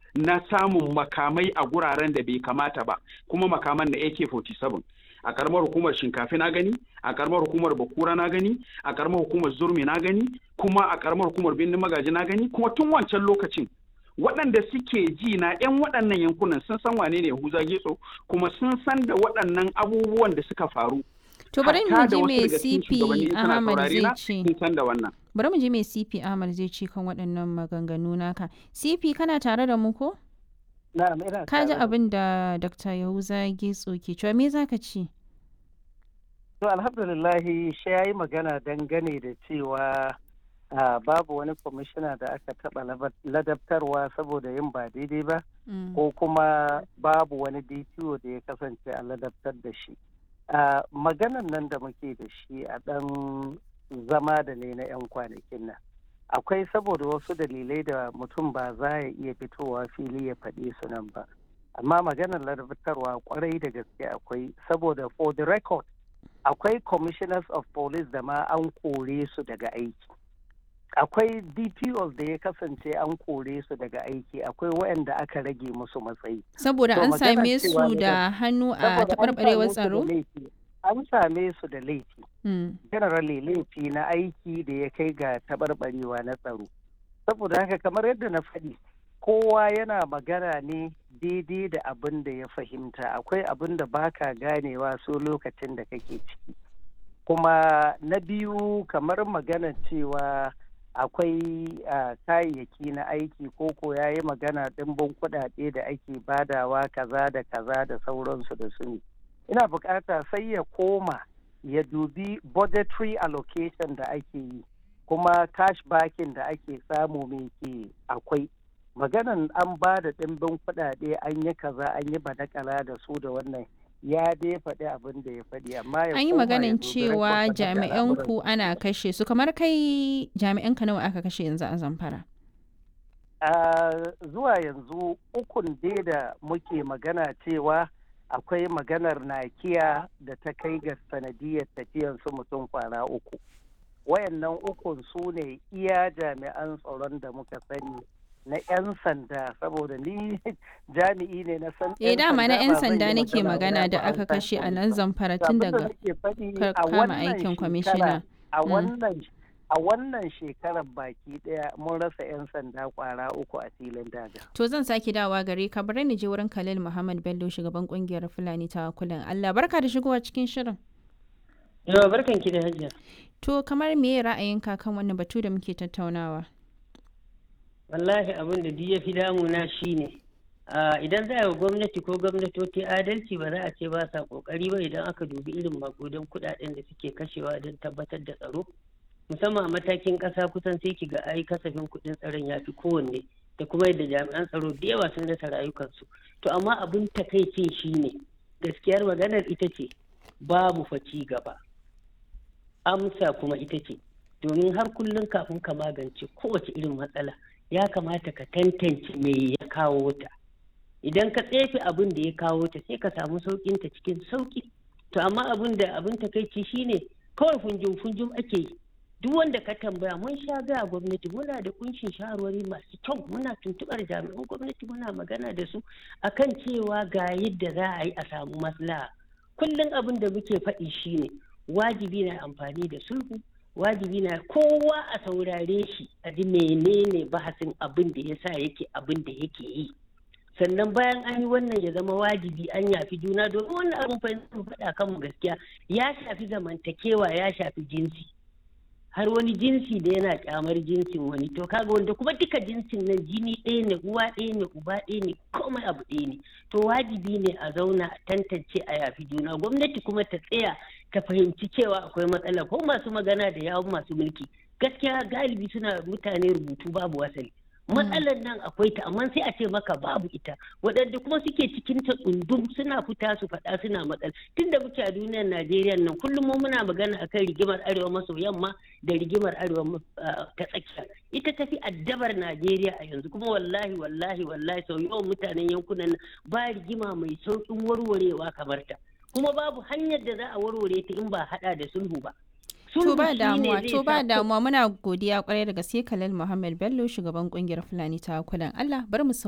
na samun makamai a guraren da bai kamata ba kuma makaman na AK47 a karamar hukumar shinkafi na gani a karamar hukumar bakura na gani a karamar hukumar zurmi na gani kuma a karamar hukumar birnin magaji na gani kuma tun wancan lokacin waɗanda suke ji na 'yan waɗannan yankunan sun san wane ne Yahuza Getso kuma sun san da waɗannan abubuwan da suka faru. To bari mu ji me CP CP Ahmad zai ce. Sun san da wannan. Bari mu ji me CP Ahmad zai ce kan waɗannan maganganu naka. CP kana tare da mu ko? Na'am ina Ka ji tare da- abin da Dr. Yahuza Getso ke cewa me za ka ce? To alhamdulillahi shi ya yi magana dangane da cewa ah, babu wani kwamishina da aka taɓa labar- ladabtarwa saboda yin ba daidai ba Mm. ko kuma babu wani DPO da ya kasance a ladabtar da shi. Ah, Maganan nan da muke da shi a ɗan zama da ne na 'yan kwanakin nan. Akwai saboda wasu dalilai da mutum ba za ya iya fitowa fili ya faɗi su nan ba. Amma maganar ladabtarwa kwarai da gaske akwai saboda for the record akwai commissioners of police da ma an kore su daga aiki akwai dpos da ya kasance an kore su daga aiki akwai waɗanda aka rage musu matsayi Saboda To an magana same cewa su ne da hannu a Saboda an taɓarɓarewar same su da tsaro? laifi. an same su da laifi Mm. generally laifi na aiki da ya kai ga taɓarɓarewa na tsaro saboda haka kamar yadda na faɗi kowa yana magana ne daidai da abin da ya fahimta akwai abin da baka ganewa so lokacin da kake ciki kuma na biyu kamar magana cewa akwai ah, kayayyaki na aiki koko ya yi magana ɗimbin kuɗaɗe da ake badawa kaza da kaza da sauransu da su ne ina bukata sai ya koma ya dubi budgetary allocation da ake yi kuma cash backing da ake samu mai ke akwai maganan an ba da ɗimbin kuɗaɗe an yi kaza an yi badakala da su da wannan ya dai faɗi abin da ya faɗi amma ya An yi koma ya maganin dubi cewa record da jami'an al'amuran. ku ana kashe su kamar kai jami'an ka nawa aka kashe yanzu a Zamfara? Ah, zuwa yanzu ukun dai da muke magana cewa akwai maganar nakiya da ta kai ga sanadiyar tafiyan su mutum kwana uku wayannan ukun su ne iya jami'an tsaron da muka sani na 'yan sanda saboda ni jami'i ne na san Eh dama na 'yan ba zan yi sanda nake magana da ba aka an kashe a san nan ba. Zamfara To tun abin da daga nake faɗi ka- a kama wannan aikin shekara- kwamishina. a Mm. wannan a wannan shekarar baki daya mun rasa 'yan sanda kwara uku a filin daga. To zan sake dawa gare ka bari ni je wurin Khalil Muhammad Bello shugaban kungiyar Fulani ta kulan Allah barka da shigowa cikin shirin. Yawa barkan ki da hajiya. To kamar me ra'ayinka kan wannan batu da muke tattaunawa? Wallahi abin da duk ya fi damuna shi ne. Idan za a yi gwamnati ko gwamnatoci adalci ba za a ce ba sa kokari ba idan aka dubi irin makudan kudaden da suke kashewa don tabbatar da tsaro. Musamman a matakin ƙasa kusan sai ki ga ai kasafin kuɗin tsaron ya fi kowanne da kuma yadda jami'an tsaro da yawa sun rasa rayukansu. To amma abin takaicin shi ne gaskiyar maganar ita ce babu fa ci gaba. amsa kuma ita ce domin har kullum kafin ka magance kowace irin matsala ya kamata ka tantance me ya kawo ta idan ka tsefe abin da ya kawo ta sai ka samu saukin ta cikin sauki to amma abin da abin takaici shine kawai funjum funjum ake yi duk wanda ka tambaya mun sha ga gwamnati muna da kunshin shawarwari masu kyau muna tuntubar jami'an gwamnati muna magana da su akan cewa ga yadda za a yi a samu maslaha kullum abin da muke faɗi shine wajibi na amfani da sulhu wajibi na kowa a saurare shi a ji menene bahasin abin da ya sa yake abin da yake yi sannan bayan an yi wannan ya zama wajibi an yafi juna domin wannan abin fahimtar faɗa kanmu gaskiya ya shafi zamantakewa ya shafi jinsi har wani jinsi da yana kyamar jinsin wani to kaga wanda kuma duka jinsin nan jini ɗaya ne uwa ɗaya ne uba ɗaya ne komai abu ɗaya ne to wajibi ne a zauna a tantance a yafi juna gwamnati kuma ta tsaya ta fahimci cewa akwai matsala ko masu magana da yawon masu mulki gaskiya galibi suna mutane rubutu babu wasali matsalar nan akwai ta amma sai a ce maka babu ita waɗanda kuma suke cikin ta tsundum suna fita su faɗa suna matsala tunda muke a duniyar najeriya nan kullum mu muna magana akan rigimar arewa maso yamma da rigimar arewa ta tsakiya ita tafi addabar najeriya a yanzu kuma wallahi wallahi wallahi sau yawan mutanen yankunan nan ba rigima mai sauƙin warwarewa kamar ta kuma babu hanyar da za a warware ta in ba haɗa da sulhu ba To ba damuwa, to ba damuwa muna godiya kwarai da gaske Khalil Muhammad Bello shugaban kungiyar Fulani ta kulan Allah bar mu